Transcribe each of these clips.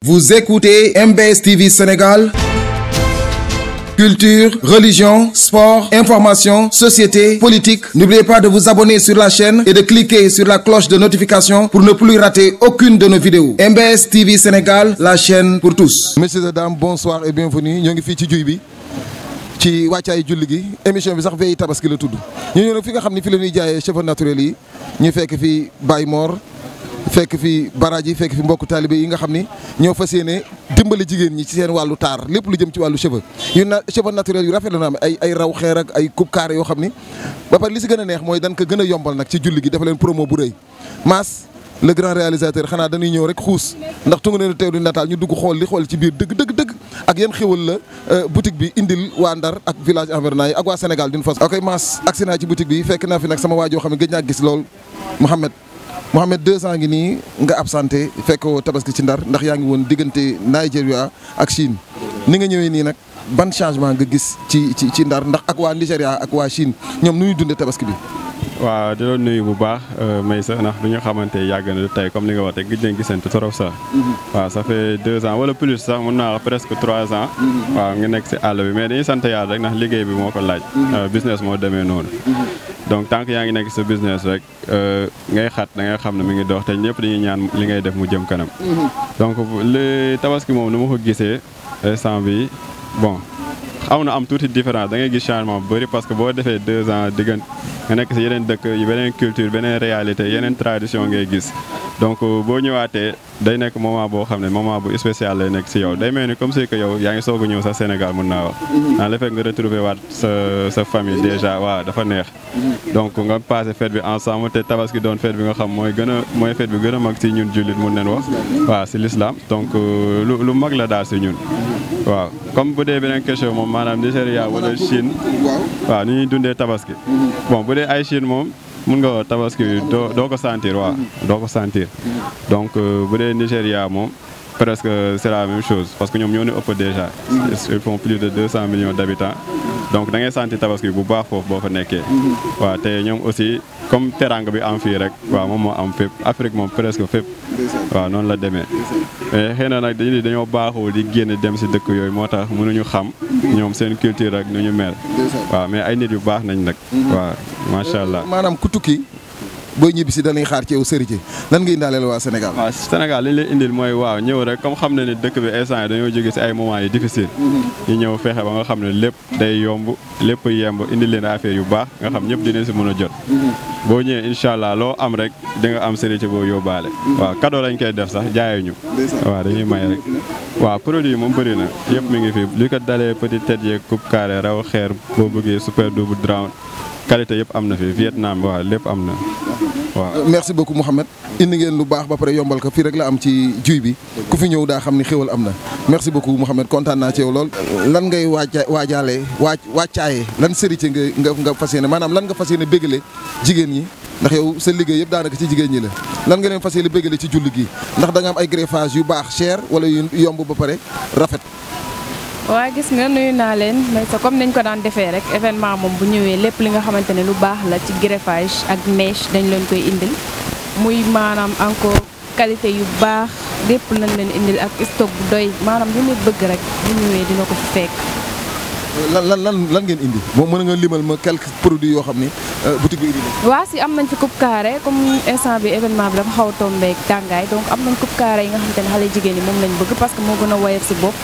Vous écoutez MBS TV Sénégal. Culture, religion, sport, information, société, politique. N'oubliez pas de vous abonner sur la chaîne et de cliquer sur la cloche de notification pour ne plus rater aucune de nos vidéos. MBS TV Sénégal, la chaîne pour tous. Messieurs et dames, bonsoir et bienvenue. ñoo ngi fii ci juy bi ci wàccaay julli gi émission bi sax veille tabaski la tudd ñu ñëw nag fi nga xam ne fi la ñuy jaayee cheveux naturels yi ñu fekk fi Baye Mor fekk fi baraaj yi fekk fi mbokku taalibe yi nga xam ni ñoo fas yéene dimbali jigéen ñi ci seen wàllu taar lépp lu jëm ci wàllu cheveux yu na cheveux naturels yu rafet la na am ay ay raw xeer ak ay coupe carré yoo xam ni ba pare li si gën a neex mooy dañ ko gën a yombal nag ci julli gi dafa leen promo bu rëy Mass le grand réalisateur xanaa dañuy ñëw rek xuus ndax tunga neenu teew di nataal ñu dugg xool li xool ci biir dëgg dëgg dëgg ak yan xéwal la boutique bi indil waa Ndar ak village environnant yi ak waa Sénégal d'une façon ok Mass agsi naa ci boutique bi fekk naa fi nag sama waajoo xam ne gëj naa gis lool Mouhamed Mouhamed deux ans ngi nii nga absenté fekkoo tabaski ci Ndar ndax yaa ngi woon diggante Nigeria ak Chine ni nga ñëwee nii nag ban changement nga gis ci ci ci Ndar ndax ak waa Nigéria ak waa Chine ñoom nu ñuy dundee tabaski bi waaw di la nuyu bu baax Maysa ndax bi ñu xamante yàgg na tey comme ni nga waxee gëj nañ gisante trop sax. waaw ça fait deux ans wala plus sax mun naa wax presque trois ans. waaw nga nekk si àll bi mais dañuy sant yàlla rek ndax liggéey bi moo ko laaj. business moo demee noonu. donc tant que yaa ngi nekk sa business rek ngay xat da ngay xam ne mi ngi dox te ñëpp dañuy ñaan li ngay def mu jëm kanam. donc li tabaski moom nu ma ko gisee instant bi bon. xaw na am tuuti différence da ngay gis changement bu bëri parce que boo defee deux ans diggante nga nekk si yeneen dëkk beneen culture beneen réalité yeneen tradition ngay gis donc boo ñëwaatee day nekk moment boo xam ne moment bu spécial lay nekk si yow day mel ni comme si que yow yaa ngi soog a ñëw sax Sénégal mën naa wax dans le fait nga retrouver waat sa sa famille déjà waaw dafa neex donc nga passé fête bi ensemble te tabaski doon fête bi nga xam mooy gën a mooy fête bi gën a mag si ñun jullit mun nañ wax waaw si l'islam donc lu lu mag la daal si ñun waaw comme bu dee beneen question moom maanaam Nigéria wala Chine waaw ni ñuy dundee tabaski bon bu dee ay Chine moom mun nga wax tabaski doo doo ko sentir waaw doo ko sentir donc bu dee Nigéria moom presque c'est la même chose parce que ñoom ñoo ñu ëpp déjà ils font plus de deux cent millions d'habitants donc da ngay sentir tabaski bu baax foofu boo fa nekkee waaw te ñoom aussi comme teranga bi am fii rek waaw moom moo am fépp Afrique moom presque fépp waaw noonu la demee mais xëy na nag dañu dañoo baaxoo di génn dem si dëkk yooyu moo tax mënuñu xam ñoom seen culture ak nu ñu mel waaw mais ay nit yu baax nañ nag waaw macha allah maanaam ku tukki booy ñibbi si dañuy xaar ci yow sëriñ lan nga indaaleel waa Sénégal. waaw Sénégal li ñu lay indil mooy waaw ñëw rek comme xam na ni dëkk bi instant yi dañoo jóge si ay moments yi difficile ñu ñëw fexe ba nga xam ne lépp day yomb lépp yemb indi leen affaire yu baax nga xam ñëpp dinañ si mën a jot. boo ñëwee incha allah loo am rek di nga am sëriñ boo yóbbaale. waaw cadeau lañ koy def sax jaayuñu. waaw dañuy may rek. waaw produit moom bëri na yëpp mi ngi fi li ko dalee petit tête yeeg coupe carré raw xeer boo bëggee super double drown qualité yëpp am na fi Vietnam waaw lépp am na waaw. merci beaucoup Mouhamed indi ngeen lu baax ba pare yombal ko fii rek la am ci juy bi ku fi ñëw daa xam ni xéwal am na merci beaucoup Mouhamed kontaan naa ci yow lool. lan ngay waaja waajaalee waaj wàccaayee lan sërite nga nga nga fas yéene maanaam lan nga fas yéene bégale jigéen ñi ndax yow sa liggéey yëpp daanaka ci jigéen ñi la lan nga leen fas yéene bégale ci julli gi ndax da nga am ay greffage yu baax cher wala yu yomb ba pare rafet. waa gis nga nuyu naa leen mais sa comme nañ ko daan defee rek événement moom bu ñëwee lépp li nga xamante ne lu baax la ci greffage ak mèche dañ leen koy indil muy maanaam encore qualité yu baax lépp lañ leen indil ak stock bu doy maanaam lu nit bëgg rek bu ñëwee dina ko fi fekk. lan lan lan lan ngeen indi moom mën nga limal ma quelques produits yoo xam ni boutique bi indi na. waa si am nañ fi coupe carré comme instant bi événement bi dafa xaw a tombeek tàngaay donc am nañ coupe carré yi nga xamante ne xale jigéen ñi moom lañ bëgg parce que moo gën a woyof si bopp.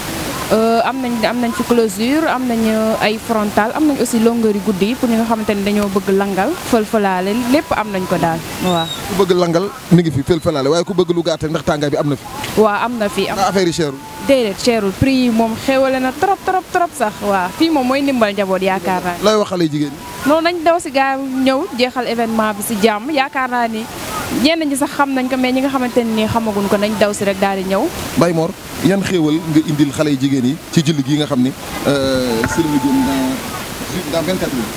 am nañ am nañ fi closure am nañ ay frontal am nañ aussi longueur yu guddi yi pour ñi nga xamante ne dañoo bëgg langal fël-fëlaale lépp am nañ ko daal waaw. ku bëgg langal mi ngi fi fël-fëlaale waaye ku bëgg lu gàtt ndax tàngaay bi am na fi. waaw am na fi am affaire yi cherul. déedéet cherul prix yi moom xéwale na trop trop trop sax waaw fii moom mooy ndimbal njaboot yaakaar naa lay wax xale jigéen ñi. noonu nañ daw si gaaw ñëw jeexal événement bi si jàmm yaakaar naa ni ñenn ñi sax xam nañ ko mais ñi nga xamante ne nii xamaguñ ko nañ daw si rek daal di ñëw. Baye Mor yan xéewal nga indil xale yu jigéen yi ci julli gi nga xam ni si la ñu jëm dans dans 24 minutes.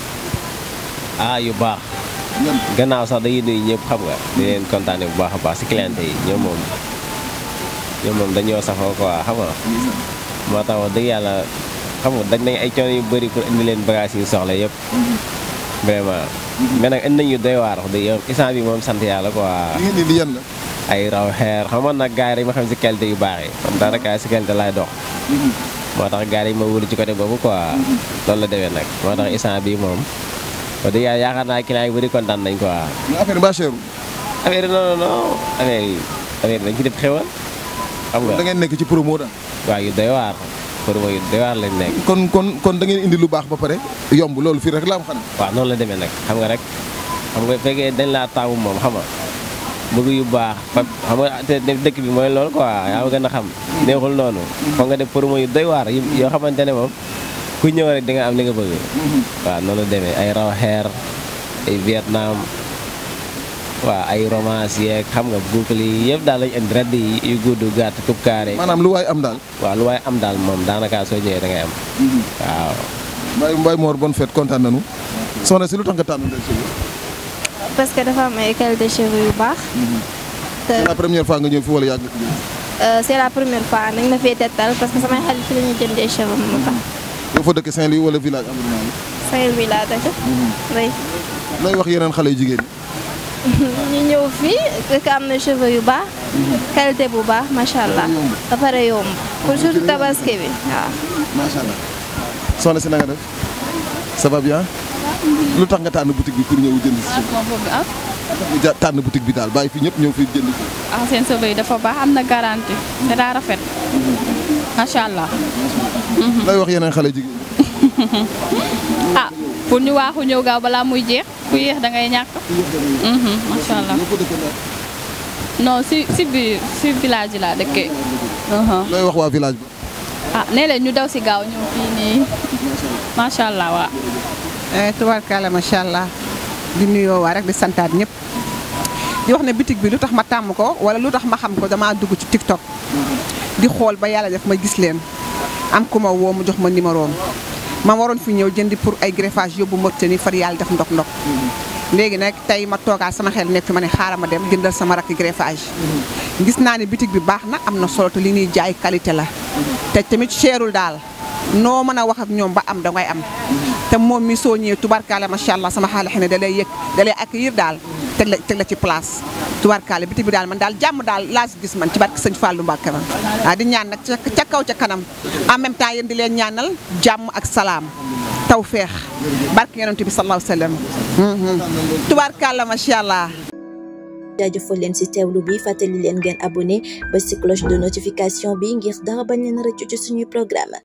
ah yu baax. gannaaw sax dañuy nuyu ñëpp xam nga. di leen kontaane bu baax a baax si cliente yi ñoom moom ñoom moom dañoo safoo quoi xam nga. moo tax wax dëgg yàlla xam nga dañ nañ ay coono yu bëri pour indi leen bagage yi soxla yëpp. vraiment mais nag indi nañu doy waar wax dëgg yow instant bi moom sant yàlla quoi. li ngeen indi yan la. ay raw xeer xam nga nag gars yi ma xam si qualité yu baax yi man daanaka si qualité laay dox moo tax gars yi ma wóolu ci côté boobu quoi loolu la demee nag moo tax instant bii moom wax dëgg yàlla yaakaar naa client yi bëri kontaan nañ quoi mais affaire yi ba cher affaire yi non non non affaire yi affaire yi dañ ci def xewal xam nga da ngeen nekk ci promo daal waaw yu doy waar pour yu doy waar lañ nekk kon kon kon da ngeen indi lu baax ba pare yomb loolu fii rek la am xanaa waaw noonu la demee nag xam nga rek xam nga fekkee dañ laa taamu moom xam nga bëgg yu baax fa xam nga te dëkk bi mooy loolu quoi yaa ma gën a xam neexul noonu foog nga def promo yu doy waar yu yoo xamante ne moom ku ñëw rek di nga am li nga bëgg waaw noonu la demee ay raw xeer ay Vietnam waaw ay romance yeeg xam nga boucle yi yëpp daal lañ indi redd yi yu gudd gàtt coupe carré maanaam lu waay am daal waaw lu waaye am daal moom daanaka soo ñëwee da ngay am waaw Mbaye Mbaye Mor bonne fête kontaan nañu soxna si lu tax nga tànn Ndeye Sow parce que dafa am ay qualité cheveux yu baax. te c'est la première fois nga ñëw fi wala yàgg nga fi ñëw euh, c'est la première fois nañ ma fee tettal parce que samay xarit fi la ñuy jëndee cheveux mu tax. yow fa dëkk Saint-Louis wala village environnement bi Saint-Louis laa dëkk. oui looy wax yeneen xale yu jigéen ñu ñëw fii fekk am na cheveux yu baax. qualité bu baax macha allah. ba pare yomb pour surtout tabaski bi waaw. macha allah soxna si na nga def ça va bien lu tax nga tànn boutique bi pour ñëw jënd si moo bëgg ah ñu ja tànn boutique bi daal bàyyi fi ñëpp ñëw fi jënd si ah seen cheveux yi dafa baax am na garantie te daa rafet macha allah looy wax yeneen xale jigéen ah pour ñu waaxu ñëw gaaw balaa muy jeex ku yéex da ngay ñàkk Mhm, macha allah ñoo ko dëkk daal non si si biir si village yi laa dëkkee Mhm. looy wax waa village bi ah nee leen ñu daw si gaaw ñëw fii nii macha allah waa tubarkalla macha allah di nuyoo waa rek di santaat ñëpp di wax ne bitig bi lu tax ma tàmm ko wala lu tax ma xam ko damaa dugg ci TikTok di xool ba yàlla def ma gis leen am ku ma woo mu jox ma numéro am ma waroon fi ñëw jëndi pour ay greffage yóbbu Mauritanie far yàlla def ndok ndok léegi nag tey ma toogaat sama xel nekk fi ma ne xaaral ma dem jëndal sama rakk greffage gis naa ne bitig bi baax na am na solo te li ñuy jaay qualité la te tamit cherul daal noo mën a wax ak ñoom ba am da ngay am te moom mi soo ñëwee tubarkaale macha allah sama xaalis ne da lay yëg da lay accueillir daal teg la teg la ci place tubarkaale bitig bi daal man daal jàmm daal laa si gis man ci barke sëñ Fallou Mbacke man ah di ñaan nag ca ca kaw ca kanam en même temps yéen di leen ñaanal jàmm ak salaam taw feex barke yonent bi sallallahu alayhi wa sallam tubarkaale macha allah. jaajëfal leen ci teewlu bi fàttali leen ngeen abonné ba ci cloche de notification bi ngir dara bañ leen rëccu ci suñuy programme